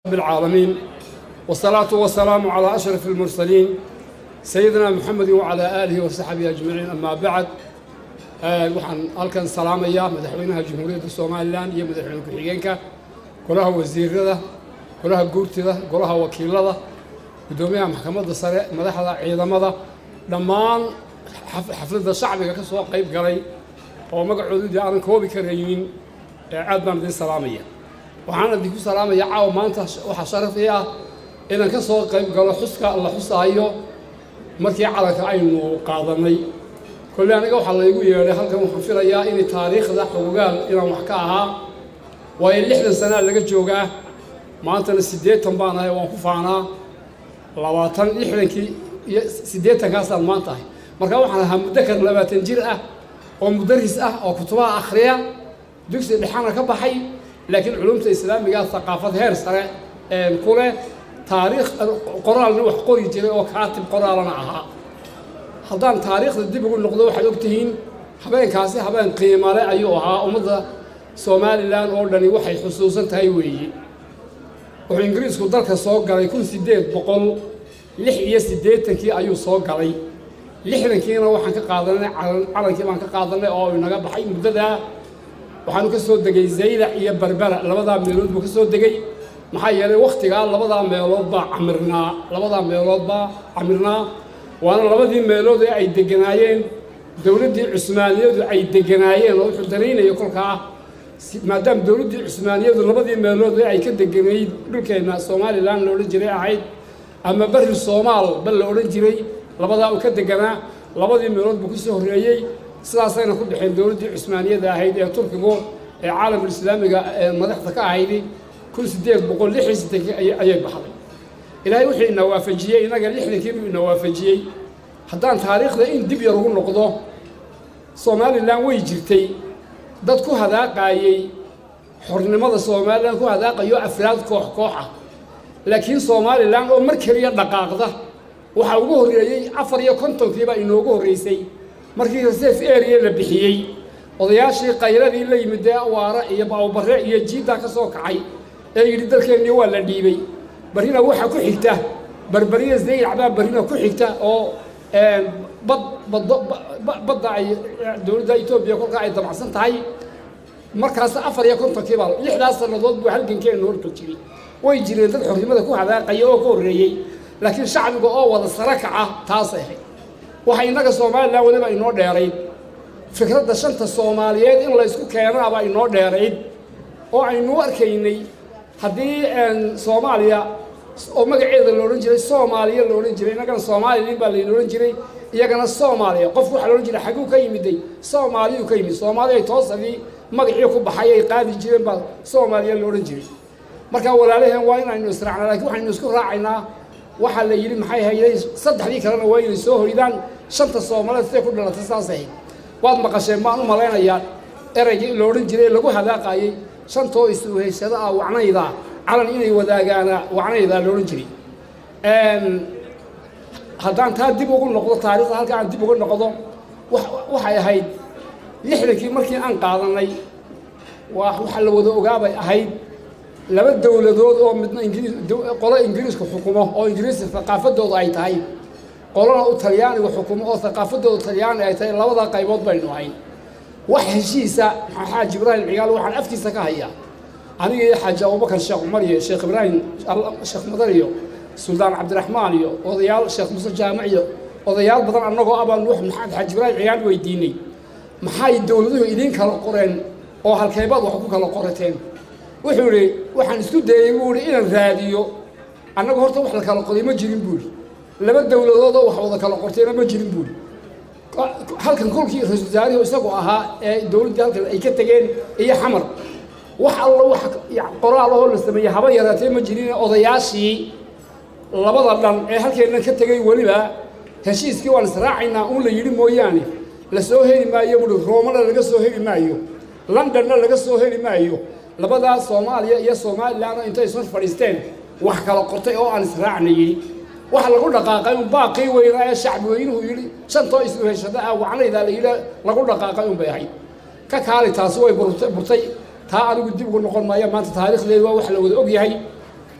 رب العالمين والصلاة والسلام على أشرف المرسلين سيدنا محمد وعلى آله وصحبه أجمعين أما بعد waxaan halkan salaamayaa madaxweynaha jamhuuriyadda somalilan iyo madaxweyne ku-xigeenka golaha wasiirada golaha guurtida golaha wakiilada guddoomiyaha maxkamadda sare madaxda ciidamada dhammaan xafladda shacbiga ka soo qayb galay oo magacoodu dee aanan koobi karaynin aad baan idin salaamaya waxaan idinku salaamaya caawa maanta waxaa sharaf ii ah inaan ka soo qayb galo xuska la xusaayo markii calanka aynu qaadanay kolle aniga waxaa laygu yeedhay halkan waxaan filayaa inay taariikhda xogogaal inaan wax ka ahaa waayo lixdan sanaa laga joogaa maantana siddeetan baan ahay waan ku faanaa labaatan lixdankii iyo siddeetankaasaan maanta ahay marka waxaan ahaa muddakar labaatan jir ah oo mudaris ah oo kutubaha akhriya dugsi dhexana ka baxay laakiin culumta islaamiga thaqaafad heer sare ku leh taariikh qoraalna wax qori jiray oo kaatib qoraalana ahaa haddaan taariikhda dib ugu noqdo waxaad og tihiin habeenkaasi habeen qiimale ayuu ahaa ummadda somalilan oo dhani waxay xusuusan tahay weeye wuxuu ingiriisku dalka soo galay kun siddeed boqol lix iyo siddeetankii ayuu soo galay lixdankiina waxaan ka qaadanay calankii baan ka qaadanay oo inaga baxay muddadaa waxaanu ka soo degay zaylac iyo berbera labadaa meelood buu ka soo degay maxaa yeelay wakhtigaa labadaa meelood baa camirnaa labadaa meelood baa camirnaa waana labadii meelood ee ay deganaayeen dowladdii cusmaaniyadu ay deganaayeen oo wuxuu daraynaya kolkaa maadaama dowladdii cusmaaniyadu labadii meelood ee ay ka deganayd dhulkeenna somalilan la odhan jiray ahayd ama berri soomaal bal la odhan jiray labadaa uu ka deganaa labadii meelood buu ka soo horreeyey sidaasayna ku dhexeen dowladdii cusmaaniyada ahayd ee turkigu ee caalamul islaamiga ee madaxda ka ahaydi kun siddeed boqol lix iyo siddenkii ayay baxday ilaahay wuxuu ina waafajiyey innaga lixdankii buu ina waafajiyey haddaan taariikhda in dib yar ugu noqdo somalilan way jirtay dad ku hadaaqaayey xornimada somalilan ku hadaaqayo afraad koox koox ah laakiin somalilan oo mar keliya dhaqaaqda waxaa ugu horreeyey afar iyo kontonkiibaa inoogu horreysay markii reserve area la bixiyey odayaashii qayladii la yimid dee awaare iyo bawbarre iyo jiiddaa ka soo kacay ee yidhi dalkeennii waa la dhiibay barrina waxaa ku xigta berberiya zaylac baa barrina ku xigta oo bad baddo badda ay dowladda etoobiya kolkaa ay damacsan tahay markaas afar iyo kontonkii baa lixdaas sannadood buu halgankeenu horka jiray way jireen dad xornimada ku hadaaqaya oo ka horreeyey laakiin shacbiga oo wada sara kaca taasay ahayd waxa innaga somalilan weliba inoo dheerayd fikradda shanta soomaaliyeed in laysku keenaabaa inoo dheerayd oo aynu arkaynay haddii soomaaliya oo magaceeda la odhan jiray soomaaliya la odhan jiray innagana soomaalilin baa layna odhan jiray iyagana soomaaliya qofku waxaa la odhan jiray xaguu ka yimiday soomaaliyuu ka yimid soomaaliya toosadii magacii ku baxay ay qaadi jireen baa soomaaliya la odhan jiray marka walaalaheen waa inaynu israacnaa lakiin waxaynu isku raacaynaa waxaa la yidhi maxay hayday saddexdii kalena waa inay soo hoydaan shanta soomaaliyeed siday ku dhalatay saas ahayd waad maqasheen baan u malaynayaa ereygii la odhan jiray lagu hadaaqaayey shantoo is-uhaysada ah wacnayda calan inay wadaagaana wacnaydaa la odhan jiray haddaan taa dib ugu noqdo taarikhda halka aan dib uga noqdo waxay ahayd lixdankii markii aan qaadanay waxaa la wada ogaabay ahayd laba dowladood oo midna qolo ingiriisku xukumo oo ingiriiska thaqaafadooda ay tahay qolona u talyaanigu xukumo oo thaqaafadooda talyaani ay tahay labadaa qaybood baynu ahayn wax heshiisa xaaji ibraahim cigaal waxaan afkiisa ka hayaa aniga iyo xaaji abubakar sheekh cumar iyo sheekh ibraahim sheekh madar iyo suldaan cabdiraxmaan iyo odayaal sheekh muuse jaamac iyo odayaal badan annagoo abaan wax maxamed xaaji ibraahim cigaal weydiinay maxay dowladuhu idiin kala qoreen oo halkeebaad wax ku kala qorateen wuxuu idhi waxaan isku dayey buu ihi inaan raadiyo annagu horta wax la kala qoday ma jirin buu ihi laba dowladood oo wax wada kala qortayna ma jirin buu ihi halkan kolkii ra-isul wasaarihu isagu ahaa ee dowladdii halkan ay ka tegeen iyo xamar wax alla wax qoraal ahoo la sameeyey haba yaraatee ma jirin odayaashii labada dhan ee halkeennan ka tegey weliba heshiiskii waan israacaynaa un la yidhi mooyaane la soo heli maayo buuhi roomana laga soo heli maayo londonna laga soo heli maayo labadaa soomaaliya iyo somalilan intay soo fadhiisteen wax kala qortay oo aan israacna yidhi waxa lagu dhaqaaqay un baaqii weynaa ee shacbi weynuhu yidhi shantoo is-uheshada ah wacnaydaa la yidhi lagu dhaqaaqay un bay ahayd ka kaali taasi way burtay taa anigu dib ugu noqon maayo maanta taariikhdeedu waa wax la wada og yahay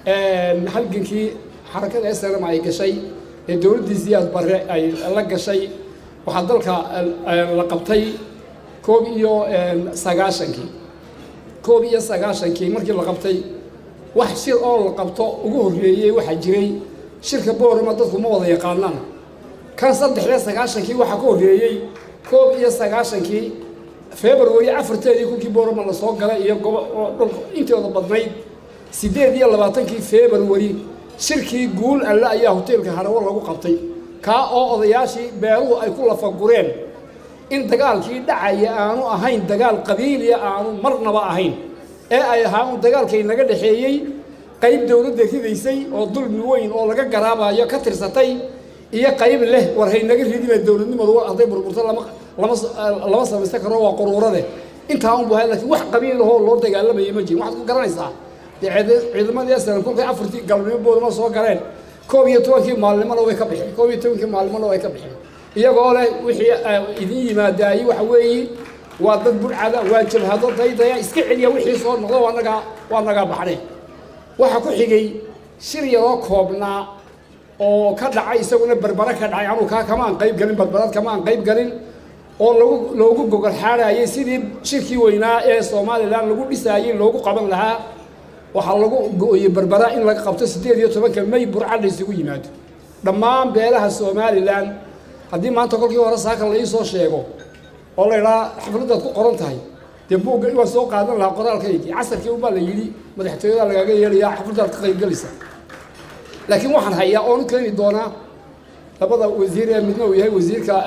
halgankii xarakada snm ay gashay ee dowladdii siyaad barre ay la gashay waxaa dalka la qabtay koob iyo sagaashankii koob iyo sagaashankii markii la qabtay wax shir oo la qabto ugu horreeyey waxaa jiray shirka boorama dadku ma wada yaqaanaan kan saddexdee sagaashankii waxaa ka horreeyey koob iyo sagaashankii february afarteedii kunkii boorama lasoo galay iyo gobo dhulka intooda badnayd siddeed iyo labaatankii february shirkii guul alle ayaa hoteelka harawo lagu qabtay kaa oo odayaashii beeluhu ay ku lafagureen in dagaalkii dhacaya aanu ahayn dagaal qabiiliya aanu marnaba ahayn ee ay ahaa un dagaalkay naga dhexeeyey qayb dowladda ridaysay oo dulmi weyn oo laga garaabayo ka tirsatay iyo qayb leh war haynaga ridime dowladnimadu hadday burburto lama lama lama samaysan karo waa quruurade intaa un bu hay lakiin wax qabiilahoo loo dagaalamaya ma jirin waxaad ku garanaysaa dee ciidamadii aslan kolkay afartii galabnimo boodama soo galeen koob iyo tobankii maalinimona way ka bixeen koob iyo tobankii maalinimona way ka bixeen iyagoo leh wixii idin yimaadaayey waxa weeye waa dad burcada waa jabhado daydaya iska celiya wixii soo noqdo waa nagaa waa nagaa baxneen waxaa ku xigay shir yaroo koobnaa oo ka dhacay isaguna berbere ka dhacay anuu kaa kama aan qayb galin badbadad kama aan qayb galin oo lagu loogu gogol xaadhaayay sidii shirkii weynaa ee somalilan lagu dhisaayey loogu qaban lahaa waxaa lagu go-oyey berbera in laga qabto siddeed iyo tobanka may burca la isugu yimaado dhammaan beelaha somalilan haddii maanta kolkii hore saaka la ii soo sheego oo la idhaha xafladdaad ku qoran tahay dee buugga waan soo qaadan lahaa qoraalkaygii casarkii unbaa la yidhi madaxtooyada lagaaga yeelayaa xafladdaad ka qaybgelaysa laakiin waxaan hayaa oon u keeni doonaa labada wasiir ee midna uu yahay wasiirka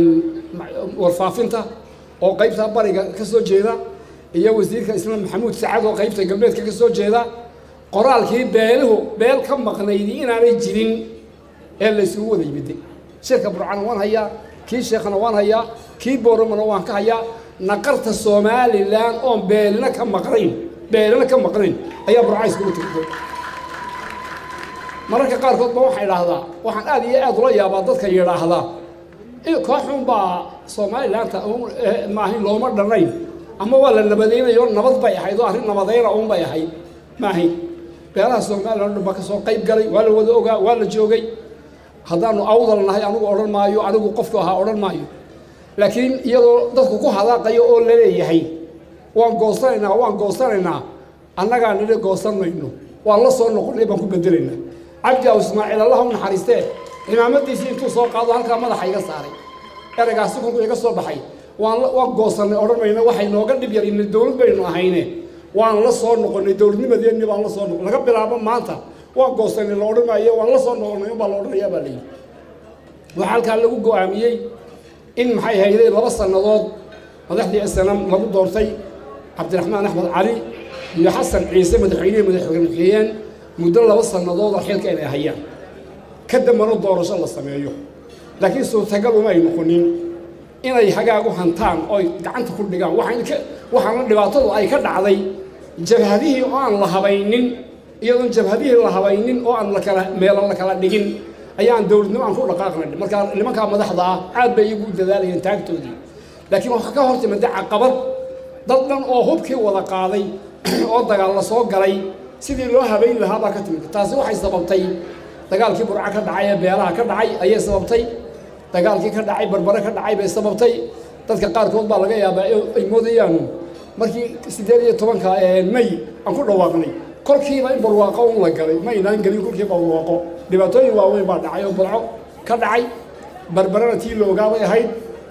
warfaafinta oo qaybta bariga ka soo jeeda iyo wasiirka islaan maxamuud sacad oo qaybta galbeedka ka soo jeeda qoraalkii beeluhu beel ka maqnaydi inaanay jirin ee la isugu wada yimiday shirka burcana waan hayaa kii sheekhana waan hayaa kii booramana waan ka hayaa naqarta somalilan oon beelina ka maqnayn beelina ka maqnayn ayaa burca iskugu tirtay mararka qaarkood ba waxaa idhaahdaa waxaan aad iyo aad ula yaabaa dadka yidhaahdaa kooxun baa somalilaanta maahayn looma dhannayn ama waa la nabadaynayo nabad bay ahayd oo arrin nabadayna uun bay ahayd maahayn beelaha somalilan dhan baa ka soo qayb galay waa la wada ogaa waa la joogay haddaanu awdal nahay anigu odhan maayo anigu qofku ahaa odhan maayo laakiin iyadoo dadku ku hadaaqayo oo laleeyahay waan goosanaynaa waan goosanaynaa annagaa nidhi goosan mayno waan la soo noqonnay baan ku bedelaynaa cabdi aw ismaaciil allah u naxariistee cimaamadiisii intuu soo qaado halkaa madaxa iga saaray eragaasi kolku iga soo baxay waan waan goosannay odhan mayno waxay nooga dhib yar ina dowlad baynu ahayne waan la soo noqonnay dowladnimadeennii baan la soo noqon laga bilaabo maanta waan goosannay la odhan maayo waan la soo noqonnay unbaa la odhanayaa baa layidhi waxaa halkaa lagu go-aamiyey in maxay hayday laba sannadood madaxdii snam lagu doortay cabdiraxmaan axmed cali iyo xasan ciise madaxweynihii madaxweyneeyeen muddo laba sannadood oo xilka inay hayaan ka dambana doorasho la sameeyo laakiin suurtagal uma ay noqonin inay hagaagu hantaan ooy gacanta ku dhigaan waxaana dhibaatadu ay ka dhacday jabhadihii oo aan la habaynin iyadoon jabhadihii la habaynin oo aan lakala meelo la kala dhigin ayaan dowladnimo aan ku dhaqaaqnay markaa nimankaa madaxda ah aad bay iyagu u dadaalayeen taagtoodii laakiin waxaa ka hor timida caqabad dad dhan oo hubkii wada qaaday oo dagaal la soo galay sidii loo habayn lahaa baa ka timid taasi waxay sababtay dagaalkii burca ka dhacay ee beelaha ka dhacay ayay sababtay dagaalkii ka dhacay barbare ka dhacay bay sababtay dadka qaarkood baa laga yaabaa ay moodayaanu markii siddeed iyo tobanka may aan ku dhawaaqnay kolkiiba in barwaaqo un la galay ma aynaan gelin kolkiiba barwaaqo dhibaatooyin waaweyn baa dhacay oo burco ka dhacay barbarena tii la ogaabay ahayd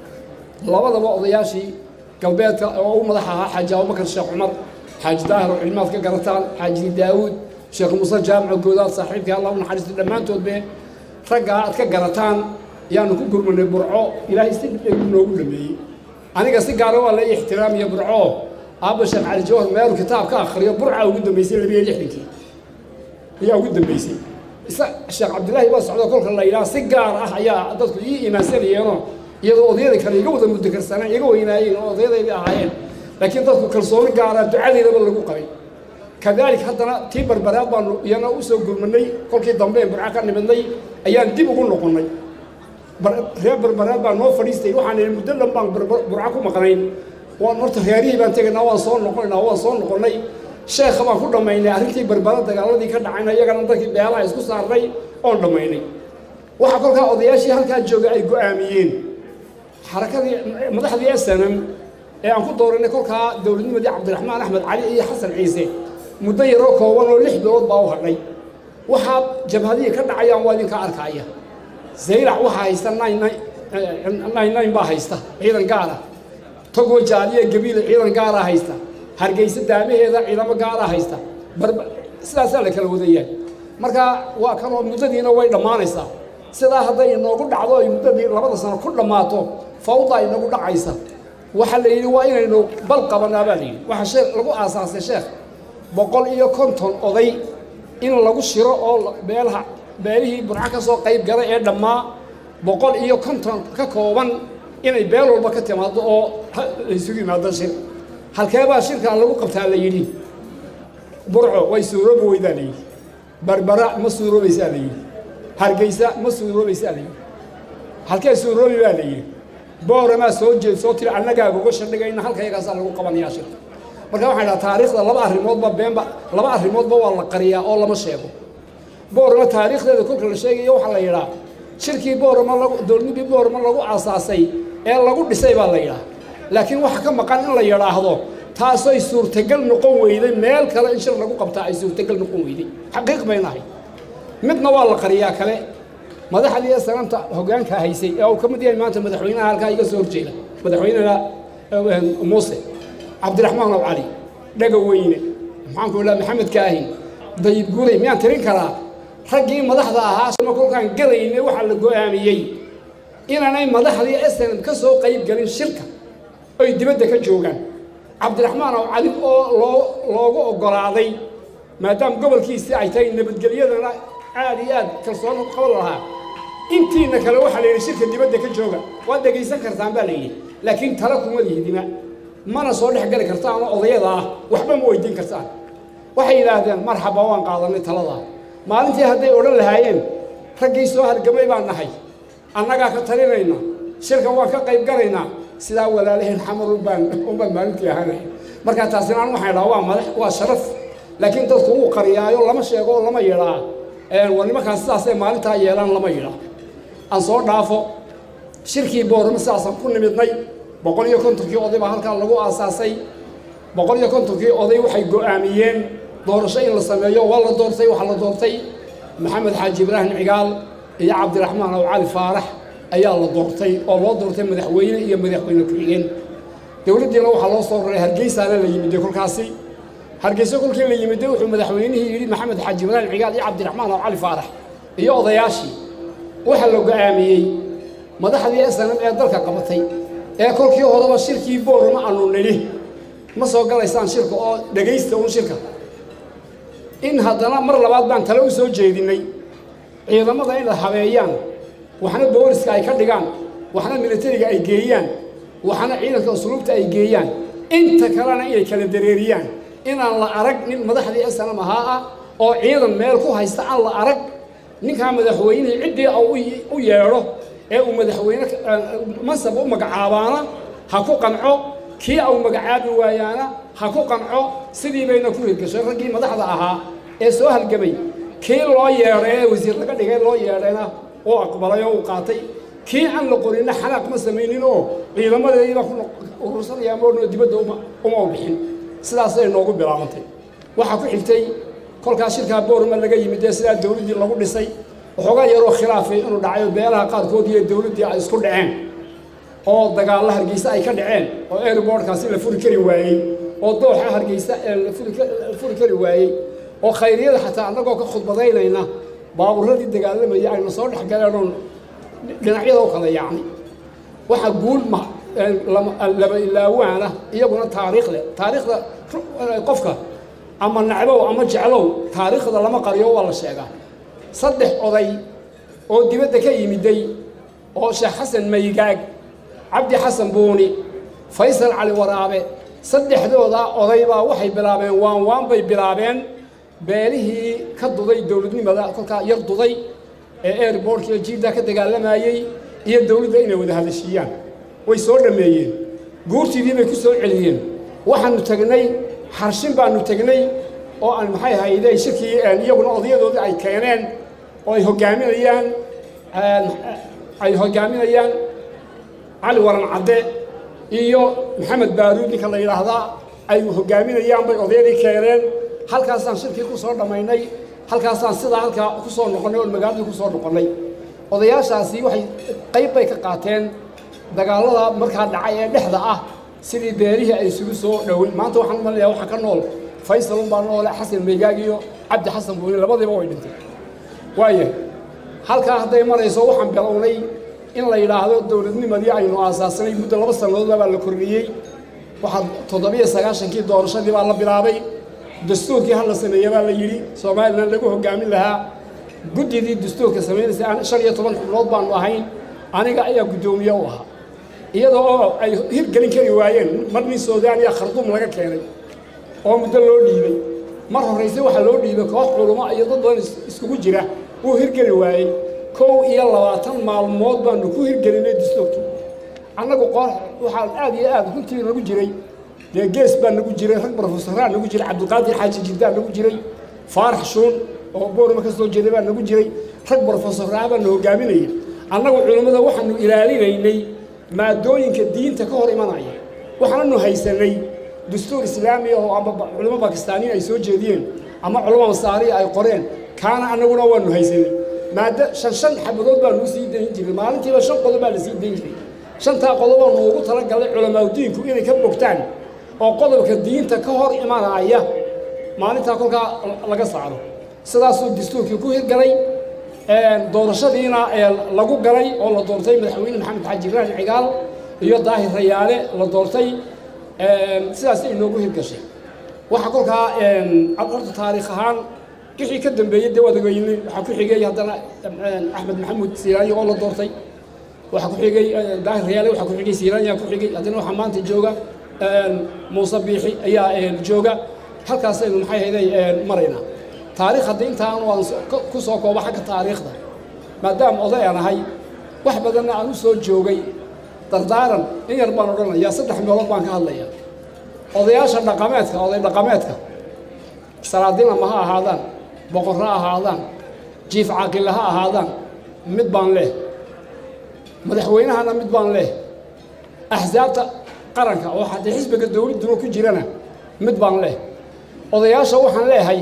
labadaba odayaashii galbeedka oo u madax ahaa xaaji abubakar sheekh cumar xaaji daahir oo cilmaad ka garataan xaaji daawuud sheekh muuse jaamaco goodaad saaxiibkii allah u naxariista dhammaantoodbe raggaa aad ka garataan ayaanu ku gurmanay burco ilaahay si dhegu noogu dhameeyey aniga si gaara waa la ixtiraamiya burco aabba sheekh cali jawhar meelu kitaab ka akhriyo burca ugu dambeysay labiyo lixdankii ayaa ugu dambeysay isa sheekh cabdillaahi baa socdo kolka la yidhaha si gaar ah ayaa dadku ii imaansanayeenoo iyadoo odayada kale iga wada mudakarsanaan iga weynaayeen oo odayadaydii ahaayeen laakiin dadku kalsooni gaara ducadeedaba lagu qabay kadalik haddana tii barbaraad baanu iyana usoo gurmanay kolkii dambe ee burca ka nimidnay ayaan dib ugu noqonnay reer barbaraad baa noo fadhiistay waxaan idhi muddo dhan baan burca ku maqnayn waan horta reerihii baan tegaynaa waan soo noqonaynaa waan soo noqonnay sheekha baan ku dhammaynay arrintii berbera dagaaladii ka dhacayna iyagana dadkii beelaha isku saarnay oon dhammaynay waxaa kolkaa odayaashii halkaa jooga ay go'aamiyeen xarakadii madaxdii snm ee aan ku dooranay kolkaa dowladnimadii cabdiraxmaan axmed cali iyo xasan ciise muddo yaroo kooban oo lix bilood baa u hadhay waxaa jabhadihii ka dhacayaan waa idinka arkaya zaylac waxaa haysta nine baa haysta ciidan gaara togo jaaliya gabiile ciidan gaaraa haysta hargeysa daamaheeda ciidamo gaaraa haysta sidaasaa la kala wadayaa marka waa kanoo muddadiina way dhammaanaysaa sidaa hadday inoogu dhacdo ay muddadii labada sano ku dhammaato fawda inagu dhacaysa waxaa la yidhi waa inaynu bal qabanaa baa la yidhi waxaa shee lagu aasaasay sheekh boqol iyo konton oday in lagu shiro oo beelaha beelihii burco ka soo qayb galay ee dhammaa boqol iyo konton ka kooban inay beel walba ka timaado oo la isugu yimaado shir halkeebaa shirkan lagu qabtaa la yidhi burco way suuroobi weydaa la yidhi barbara ma suuroobaysaa la yidhi hargeysa ma suuroobaysaa la yidhi halkee suuroobi baa la yidhi booramaa soo jeed soo tiri annagaa gogasha dhigayna halkayagaasaa lagu qabanayaa shirka marka waxaan idhaha taariikhda laba arrimoodba beenba laba arrimoodba waa la qariyaa oo lama sheego boorama taariikhdeeda kolka la sheegayo waxaa la yidhaa shirkii boorama lagu dowladnimadii boorama lagu aasaasay ee lagu dhisay baa la yidhaha laakiin waxa ka maqan in la yidhaahdo taasay suurtagal noqon weyday meel kale in shir lagu qabtaa ay suurtagal noqon weyday xaqiiq bayna ahay midna waa la qariyaa kale madaxdii sananta hoggaanka haysay ee uu ka mid yahay maanta madaxweynaha halkaa iga soo horjeeda madaxweynaha muuse cabdiraxmaan ow cali dhaga weyne maxaanku idhaha maxamed kaahin dayib guuley miyaan tirin karaa raggii madaxda ahaa ma kolkaan galayne waxaa la go'aamiyey inaanay madaxdii snm ka soo qayb galin shirka oy dibadda ka joogaan cabdiraxmaan ow cali oo loo loogu oggolaaday maadaama gobolkiisii ay tahay nabadgelyadana aad iyo aad kalsooni ku qaban lahaa intiina kale waxaa la yidhi shirka dibadda ka jooga waad dhegaysan kartaan baa la yidhi laakiin tala kuma lihidima mana soo dhex geli kartaan oo odayada ah waxba ma weydiin kartaan waxay yidhaahdeen marxaba waan qaadanay taladaa maalintii hadday odhan lahaayeen raggii soo hargamay baan nahay annagaa ka talinayna shirka waan ka qayb galaynaa sidaa walaalaheen xamar ubaan unbaan maalintii ahaanay markaa taasina an waxaan idhaha waa madax waa sharaf laakiin dadku wuu qariyaayo lama sheego oo lama yidhaa war nimankaas sidaasay maalintaa yeelaan lama yidhaa aan soo dhaafo shirkii boorama sidaasaan ku nimidnay boqol iyo kontonkii oday baa halkaa lagu aasaasay boqol iyo kontonkii oday waxay go'aamiyeen doorasho in la sameeyo waa la doortay waxaa la doortay maxamed xaaji ibraahim cigaal iyo cabdiraxmaan ow cali faarax ayaa la doortay oo loo doortay madaxweyne iyo madaxweyne ku-xigeen dowladdiina waxaa loo soo raray hargeysaana la yimiday kolkaasi hargeyso kolkii la yimiday wuxuu madaxweynihii yidhi maxamed xaaji ibraahim cigaal iyo cabdiraxmaan ow cali faarax iyo odayaashii waxaa la go'aamiyey madaxdii snm ee dalka qabatay ee kolkii horeba shirkii boorama aanu nidhi ma soo galaysaan shirka oo dhegaysta uun shirka in haddana mar labaad baan tale u soo jeedinnay ciidamada inay habeeyaan waxna booliska ay ka dhigaan waxna militariga ay geeyaan waxna ciidanka usluubta ay geeyaan inta kalena inay kala dareeriyaan inaan la arag nin madaxdii snm ahaa ah oo ciidan meel ku haysta aan la arag ninkaa madaxweynihii ciddii u yeedho ee uu madaxweyne mansab u magacaabaana ha ku qanco kii au magacaabi waayaana ha ku qanco sidii bayna ku hirgashay raggii madaxda ahaa ee soo halgamay kii loo yeedhay ee wasiir laga dhigay loo yeedhayna uu aqbalay oo uu qaatay kii aan la qorinna xanaaq ma samaynin oo ciidamadeediibaa ku urursanaya moodnoo dibadda uma u bixin sidaasay noogu bilaabantay waxaa ku xigtay kolkaas shirkaa boorma laga yimid ee sidaa dowladdii lagu dhisay waxoogaa yaroo khilaafay inuu dhacayo beelaha qaarkood iyo dowladdii ay isku dhaceen oo dagaalla hargeysa ay ka dhaceen oo airbortkaasi la furi kari waayey oo dooxa hargeysa la furi kari waayey oo khayriyada xataa annagoo ka khudbadaynayna baabuuradii dagaalamayay ayna soo dhex galeen oon dhinacyada u kala yaacnay waxaa guul ma laba ilaawaana iyaguna taariikh leh taariikhda qofka ama nacbow ama jeclow taariikhda lama qariyo waa la sheegaa saddex oday oo dibadda ka yimiday oo sheekh xasan maygaag cabdi xasan buuni faysal cali waraabe saddexdoodaa odaybaa waxay bilaabeen waan waan bay bilaabeen beelihii ka duday dowladnimada kolkaa yar duday ee airbortkiiyo jiidda ka dagaalamayey iyo dowladda inay wada hadashiiyaan way soo dhammeeyeen guurtiidii bay ku soo celiyeen waxaanu tagnay xarshin baanu tegnay oo aan maxay ahayde shirkii iyaguna odayadoodii ay keeneen oo ay hoggaaminayaan ay hoggaaminayaan cali waran cadde iyo maxamed baaruud ninka la yidhaahdaa ay hoggaaminayaan bay odayadii keeneen halkaasaan shirkii ku soo dhammaynay halkaasaan sidaa halkaa ku soo noqonnay oon magaaladii ku soo noqonnay odayaashaasi waxay qayb bay ka qaateen dagaallada markaa dhacay ee dhexda ah sidii beerihii ay isugu soo dhoweyn maanta waxaan u malinayaa waxaa ka nool faysal unbaa noole xasan meegaag iyo cabdi xasan buuni labadiiba way dhintay waaya halkaa hadday marayso waxaan bilownay in la yidhaahdo dowladnimadii aynu aasaasnay muddo laba sannadoodba baa la kordhiyey waxaa toddobiyo sagaashankii doorashadii baa la bilaabay dastuurkii hal la sameeye baa la yidhi somalilan lagu hoggaamin lahaa guddidii dastuurka samaynaysa shan iyo toban xubnood baanu ahayn aniga ayaa guddoomiye u ahaa iyada oo ay hirgelin kari waayeen mar nin suudaaniya kharduum laga keenay oo muddo loo dhiibay mar horrayse waxaa loo dhiibay koox culummo iyo dad badan iskugu jira wuu hirgeli waayey kow iyo labaatan maalmood baanu ku hirgelinay dastuurkii annagu qoox waxaa aad iyo aad runtii nagu jiray dee gees baa nagu jiray rag brofesaraa nagu jiray cabdiqaadir xaaji jirdaa nagu jiray faarax shuun oo boorma ka soo jeeday baa nagu jiray rag brofesaraa baanu hoggaaminayay annagu culimmada waxaanu ilaalinaynay maadooyinka diinta ka hor imanaya waxaananu haysanay dastuur islaami oo ama culimo bakistaaniya ay soo jeediyeen ama culamo masaariya ay qoreen kaana annaguna waanu haysanay maado shan shan xabadood baanu sii dayn jiray maalintiiba shan qodob baa la sii dayn jiray shantaa qodoboo nuugu talagalay culamaadudiinku inay ka bogtaan oo qodobka diinta ka hor imanaya maalintaa kolkaa laga saaro sidaasuu dastuurkii ku hirgalay doorashadiina lagu galay oo la doortay madaxweyne maxamed xaaji ibraahim cigaal iyo daahir rayaale la doortay sidaas ay noogu hirgashay waxaa kolkaa horta taariikh ahaan wixii ka dambeeyey dee waad ogeyne waxaa ku xigay haddana axmed maxamuud siiraanyo oo la doortay waxaa ku xigay daahir rayaale waxaa ku xigay siiraanya ku xigay haddana waxaa maanta jooga muuse biixi ayaa jooga halkaasaynu maxay hayday maraynaa taarikh haddii intaan waan ku soo koobo xagga taariikhda maadaama oday aan ahay wax badanna aan u soo joogay dardaaran in yar baan odhanayaa saddex meelood baan ka hadlaya odayaasha dhaqameedka oday dhaqameedka salaadinama ha ahaadaan boqor ha ahaadaan jiif caaqille ha ahaadaan mid baan leh madaxweynahana mid baan leh axsaabta qaranka oo haddii xisbiga dowladduna ku jirana mid baan leh odayaasha waxaan leehay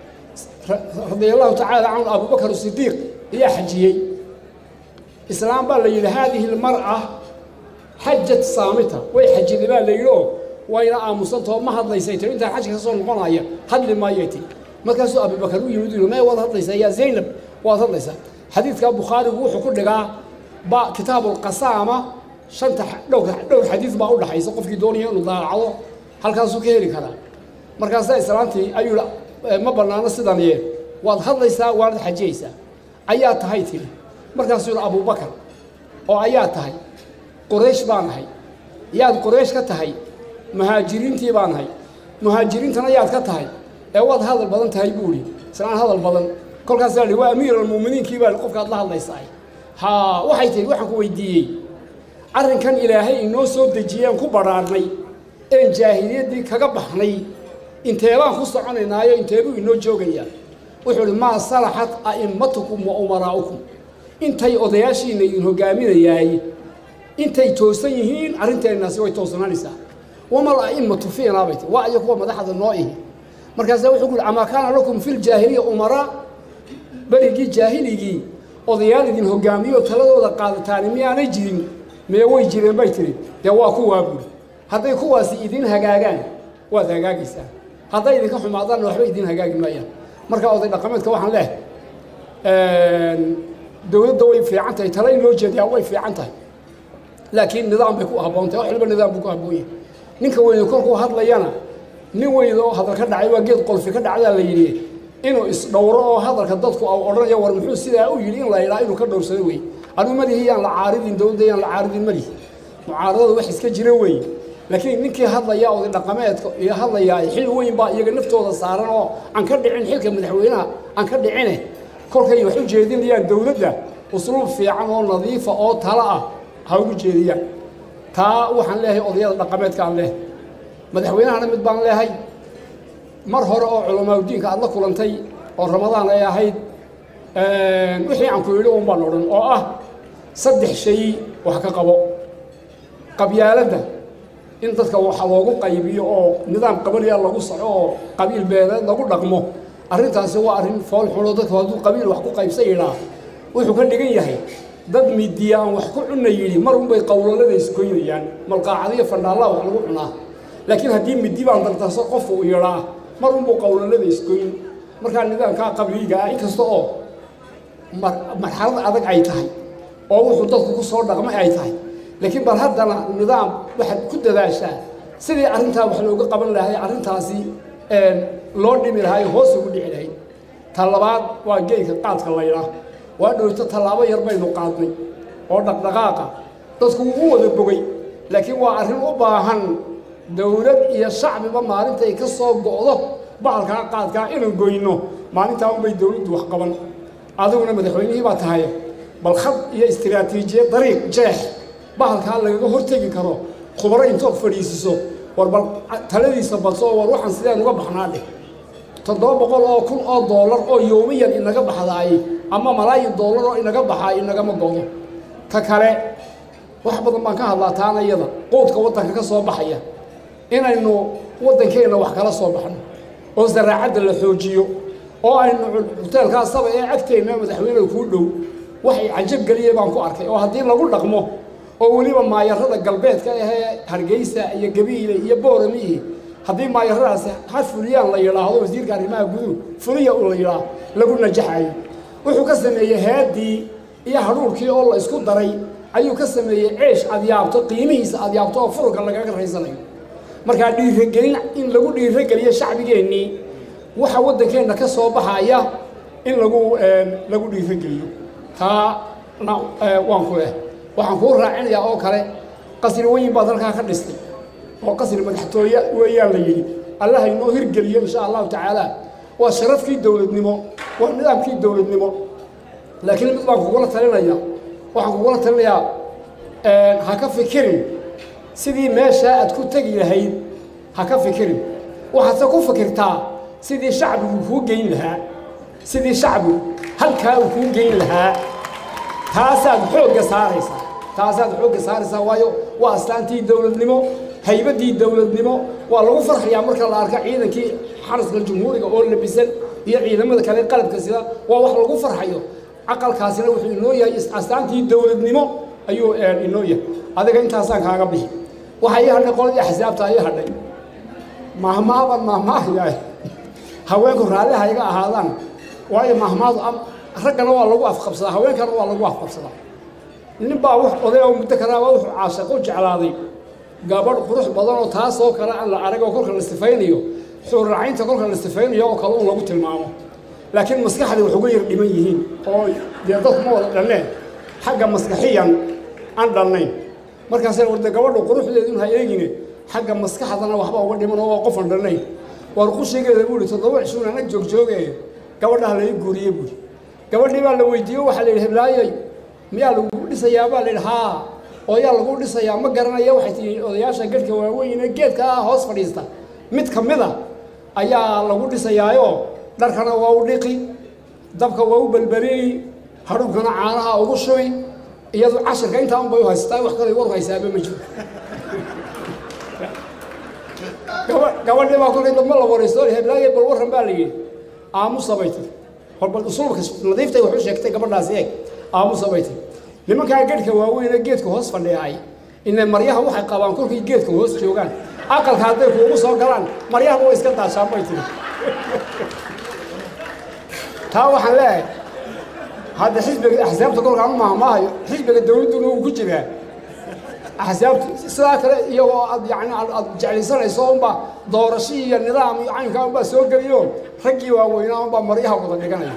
radia allahu tacaala canhu abubakar sidiiq ayaa xajiyey islaam baa la yidhi haadihi lmar'a xajat saamita way xajiday baa la yidhi oo wayna aamusantao ma hadlaysay tiri intaan xajka ka soo noqonaya hadli maayay tiri markaasuu abubakar u yimid mee waad hadlaysaa yaa zaynab waad hadlaysaa xadiidka bukhaarigu wuxuu ku dhigaa ba kitaabulqasaama shanta dhowr dhowr xadiid baa u dhaxaysa qofkii doonaya inuu daacado halkaasuu ka heli karaa markaasaa islaantii ayuu ma bannaano sidan yee waad hadlaysaa waanad xajiyaysaa ayaa tahay tiri markaasuu yidhi abubakar oo ayaa tahay qoraysh baan ahay yaad qoraysh ka tahay muhaajiriintii baan ahay muhaajiriintana yaad ka tahay ee waad hadal badan tahay buu idhi islaan hadal badan kolkaasaa li waa amiir almu'miniinkii baa qofkaad la hadlaysaa haa waxay tihi waxaan ku weydiiyey arrinkan ilaahay inoo soo dejiyeen ku badhaarnay een jaahiliyaddii kaga baxnay inteebaan ku soconaynaayo inteebuu inoo joogayaa wuxuu idhi maa salaxat a'immatukum wa umaraa'ukum intay odayaashiina idin hoggaaminayaay intay toosan yihiin arrinteennaasi way toosanaanaysaa wamal a'immatu fiinaa bay tii waa iyo kuwa madaxda noo ihi markaasaa wuxuu ku yidhi amaa kaana lakum fi ljaahiliya umaraa berigii jaahiligii odayaal idin hoggaamiyo taladooda qaadataani miyaanay jirin mee way jireen bay tihi dee waa kuwaa buuri hadday kuwaasi idin hagaagaan waad hagaagaysaa hadday idinka xumaadaanna waxba idin hagaagi maayaan marka oday dhaqameedka waxaan leeh dowladda way fiican tahay tala in loo jeediyaa way fiican tahay laakiin nidaam bay ku habboon tahay wax walba nidaam buu ku habboon yahay ninka weyne kolkuu hadlayana nin weyn oo hadal ka dhacay waa geed qolfi ka dhacdaa la yidhi inuu isdhowro oo hadalka dadku au odhanayo war muxuu sidaa u yidhi in la yidhaa inuu ka dhowrsado wey anigu malihi yaan la caaridin dowladda yaan la caaridin malihi mucaaradada wax iska jira wey laakiin ninkii hadlaya oday dhaqameedka iyo hadlayaa xil weyn baa iyaga naftooda saaran oo aan ka dhicin xilka madaxweynaha aan ka dhicine kolkay wax u jeedinayaan dowladda usluub fiican oo nadiifa oo tala ah ha ugu jeediyaan taa waxaan leeyahay odayada dhaqameedkaan leehay madaxweynahana mid baan leehay mar hore oo culamaauddiinka aad la kulantay oo ramadaan ay ahayd wixii aan ku yidhi un baan odhan oo ah saddex shay wax ka qabo qabyaaladda in dadka waxa loogu qaybiyo oo nidaam qabaliya lagu soco oo qabiil beeleed lagu dhaqmo arrintaasi waa arrin fool xuno dadku hadduu qabiil wax ku qaybsan yidhaa wuxuu ka dhigan yahay dad midiya aan wax ku cunna yidhi mar unbay qowlalada isgoynayaan malqaacadiyo fandhaallaa wax lagu cunaa laakiin haddii midi baan dardarso qofku uu yidhaa mar unbuu qowlalada isgoyn markaa nidaamkaa qabliiga ah inkasta oo marxalad adag ay tahay oo wuxuu dadku ku soo dhaqmay ay tahay laakiin bal haddana nidaam waxaad ku dadaashaa sidii arrintaa wax looga qaban lahay arrintaasi loo dhimi lahay hoos ugu dhici lahayd ta labaad waa geedka qaadka laydhaa waa dhowto tallaabo yar baynu qaadnay oo dhaqdhaqaaqa dadku wuu u wada bogay laakiin waa arrin u baahan dowlad iyo shacbiba maalintay ka soo go'do bahalkaa qaadkaa inaan goyno maalintaa unbay dowladdu wax qaban adiguna madaxweynihii baa tahay bal khad iyo istiraatiijiyad dariiq jeex bahalkaa lagaga hortegi karo khubaro intood fadhiisiso war bal taladiisa badso war waxaan sideen uga baxnaa dheh toddoba boqol oo kun oo doolar oo yoomiyan inaga baxdaay ama malaayin doolar oo inaga baxaay inagama godo ta kale wax badan baan ka hadlaa taana iyada quudka waddanka ka soo baxaya inaynu waddankeenna wax kala soo baxno oo zaraacadda la xoojiyo oo aynu huteelkaa saba ee agteenna madaxweyneda kuu dhow waxay cajab geliyey baan ku arkay oo haddii lagu dhaqmo oo weliba maayarada galbeedka ahee hargeysa iyo gabiile iyo booramihi haddii maayaradaasi ha fuliyaan la yidhaahdo wasiirka arrimaha guduhu fuliya u la yidhaah lagu najaxayo wuxuu ka sameeyey headii iyo hadhuurkii oo la isku daray ayuu ka sameeyey ceesh adyaabto qiimihiisa adyaabto oo furunka lagaga raysanayo markaa dhiiragelin in lagu dhiirageliyo shacbigeennii waxa waddankeenna ka soo baxaya in lagu lagu dhiirageliyo taana waan ku leh waxaan kuu raacinayaa oo kale qasri weyn baad halkaa ka dhistay oo qasri madaxtooye weeyaan la yidhi allaha inoo hirgeliyo insha allahu tacaala waa sharafkii dowladnimo waa nidaamkii dowladnimo laakiin mid baan kugula talinaya waxaan kugula talinayaa ha ka fikirin sidii meeshaa aad ku tegi lahayd ha ka fikirin waxaadse ku fikirtaa sidii shacbigu kuu geyn lahaa sidii shacbigu halkaa uu kuu geyn lahaa taasaad xoogga saaraysaa taasaad xoogga saaraysaa waayo waa astaantii dowladnimo haybaddii dowladnimo waa lagu farxayaa marka la arka ciidankii xaraska jumhuuriga oo labisan iyo ciidamada kale qalabka sida waa wax lagu farxayo caqalkaasina wuxuu inoo yahay astaantii dowladnimo ayuu inoo yahay adiga intaasaan kaaga bixi waxaa ii hadhay qoladii axsaabta ii hadhay mahmaaban mahmaahyahay haweenku raalli ha iga ahaadaan waayo mahmaadu raggana waa lagu afqabsadaa haweenkana waa lagu afqabsadaa nin baa wax oday oo muddo kalaaba wuxuu caashaqo jeclaaday gabadh qurux badan oo taasoo kale aan la arag oo kolka la sifaynayo xuurracaynta kolka la sifaynayo oo kale un lagu tilmaamo laakiin maskaxdii wax uga yar dhiman yihiin oo dee dadku ma wada dhanneen xagga maskaxiyan aan dhannayn markaasee warde gabadhu quruxdeedu ha eegine xagga maskaxdana waxba uga dhiman oo waa qofan dhannayn war qushigeeda buu ihi toddoba cishuun anag joogjoogee gabadhaha laga guuriye buuri gabadhii baa la weydiiye waxaa la yidhi heblaayay miyaa lagu dhisayaa baa la yidhi haa oo yaa lagu dhisayaa ma garanaya waxay tihi odayaasha gedhka waaweyne geedka ah hoos fadhiista mid ka mid a ayaa lagu dhisayaayoo dharkana waa u dhiqi dabka waa u belbelini hadhuubkana caanaha ugu shubi iyadu cashirka intaa un bay u haysataa wax kale war haysaaba ma jiro gabadhii baa kolkay dambe la waraysto heblaaya bal warran baa la yidhi aamusa bay tiri hor bal usulubka nadiiftay wax u sheegtay gabadhaasi eeg aamusa bay tiri nimankaa geedhka waaweyne geedka hoos fadhiyaay ina maryaha waxay qabaan kolkay geedka hoos joogaan aqalka hadday kuugu soo galaan maryahaba way iska daashaan bay tiri taa waxaan leeyahay hadda xisbiga axsaabta kolkaan u maahmaahayo xisbiga dowladduna wuu ku jiraa axsaabta sidaa kale iyagoo aad yani aad jeclaysanayso unbaa doorasho iyo nidaam iyo caynkaa unbaa soo geliyo raggii waaweynaa unbaa maryaha wada dhiganaya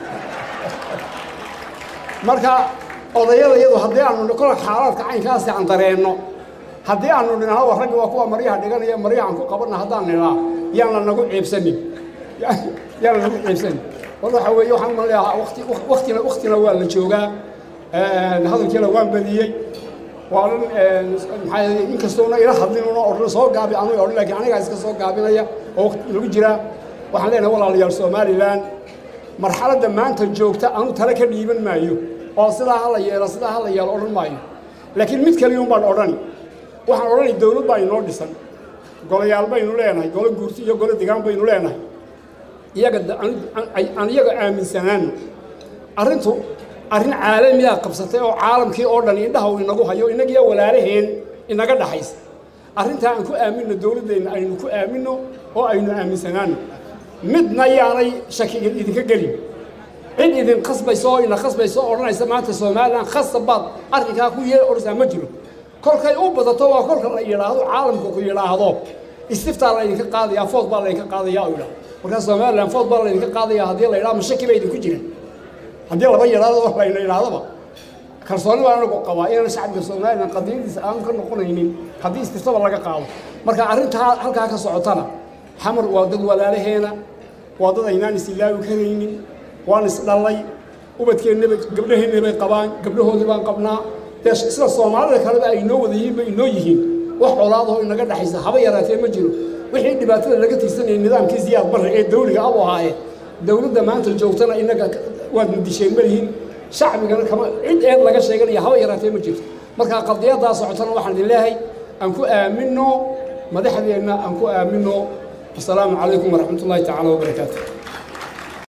marka odayada iyadu haddii aanu kola xaalaadka caynkaasi aan dareenno haddii aanu dhinahno war raggi waa kuwa maryaha dhiganaya maryahan ku qabanna haddaan nidhaa yaan la nagu ciibsanin yaan la nagu ciibsanin war waxa weeye waxaan ma leeyahaa wati waktina waktina waa la joogaa hadalkiina waan badiyey waa dhan maxaa inkastoona ila hadlin una odhan soo gaabi aniga odhan laakiin anigaa iska soo gaabinaya oo waqti lagu jiraa waxaan leenahay walaalayaal somalilan marxaladda maanta joogta anu tale ka dhiiban maayo oo sidaa ha la yeelo sidaa ha la yeelo odhan maayo laakiin mid kaliyun baan odhani waxaan odhanay dowlad baa inoo dhisan golayaal baynu leenahay golo guurti iyo golo degaan baynu leenahay iyaga aan iyaga aaminsanaano arrintu arrin caalamiyaa qabsatay oo caalamkii oo dhan indhaha uu inagu hayo innagiyo walaalaheen inaga dhaxaysa arrintaa aan ku aaminno dowladdeenna aynu ku aaminno oo aynu aaminsanaano midna yaanay shakiga idinka gelin cid idin khasbayso oo ina khasbayso oo odhanaysa maanta somalilan khasab baad arrinkaa ku yee odhanaysaa ma jiro kolkay u badato waa kolka la yidhaahdo caalamku ku yidhaahdo istiftaa laydinka qaadayaa food baa laydinka qaadayaa u yidhaahdo markaa somalilan food baa laydinka qaadayaa haddii la yidhahdo mashaki ba idinku jira haddii laba yidhaahdo oo layna yidhahdaba kalsooni baan anagu qabaa inaan shacabka somalilan qadiyadiisa aanu ka noqonaynin haddii istiftaba laga qaado marka arrintaa halkaa ka socotana xamar waa dad walaalaheena waa dad aynaan isilaawi karaynin waan isdhallay ubadkeennaba gabdhaheenna bay qabaan gabdhahoodii baan qabnaa dee sida soomaalida kaleba ay inoo wada yihiin bay inoo yihiin wax colaadahoo inaga dhexaysa haba yaraatee ma jiro wixii dhibaatada laga tirsanayay nidaamkii siyaad barre ee dawliga abu ahaaye dowladda maanta joogtana innaga waad mudisheen malihiin shacbigana kama cid eed laga sheeganaya haba yaraatee ma jirto markaa qadiyaddaa socotana waxaan idin leehay aan ku aaminno madaxdeenna aan ku aaminno asalaamu calaykum waraxmat ullaahi tacaala wabarakaatu